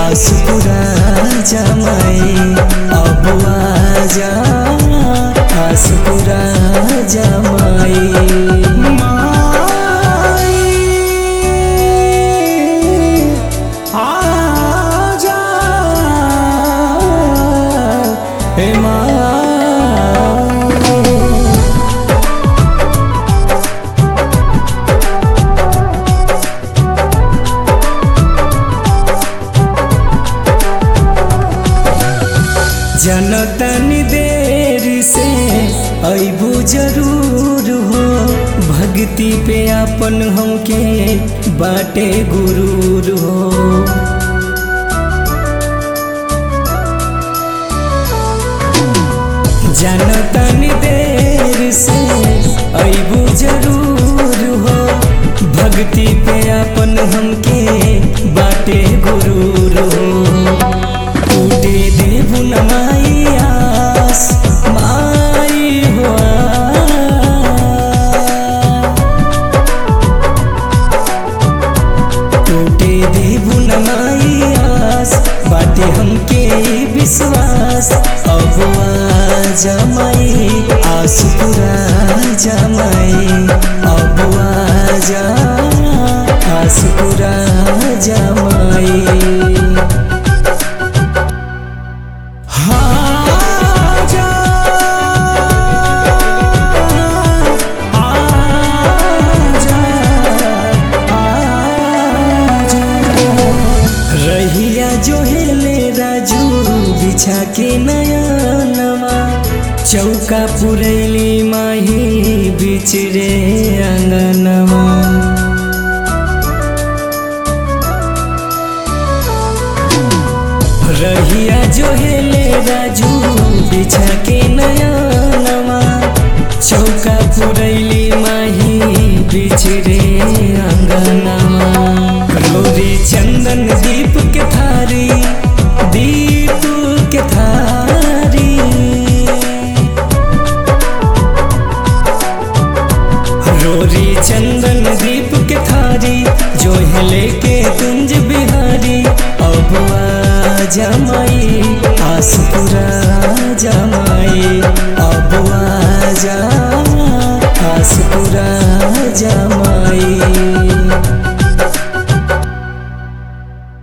आस पूरा जमाई अब आजा आस पूरा जमाई माई आजा हे माई जनतनी देर से अबू जरूर हो भक्ति पे अपन हमके बाटे गुरूर हो जनतनी देर से अबू जरूर हो भक्ति पे अपन हमके बाटे गुरूर हो टूटे देबु न माई आस माई हो टूटे देबु न माई आस बाटे हमके विश्वास अब जमाई आस पूरा जमाई अब आजा आस पूरा जमाई आजा आजा आजा रहिया जो हेले राजू बिछा के नया नवा चौका पुरैली माही बिचरे अंगनवा रहिया जो हेले राजू बिछा के नया नवा चौका पुरैली माही बिछरे अंगनवा रोरी चंदन दीप के थारी दीप के थारी रोरी चंदन दीप के थारी जो है लेके कुंज बिहारी अब जमाई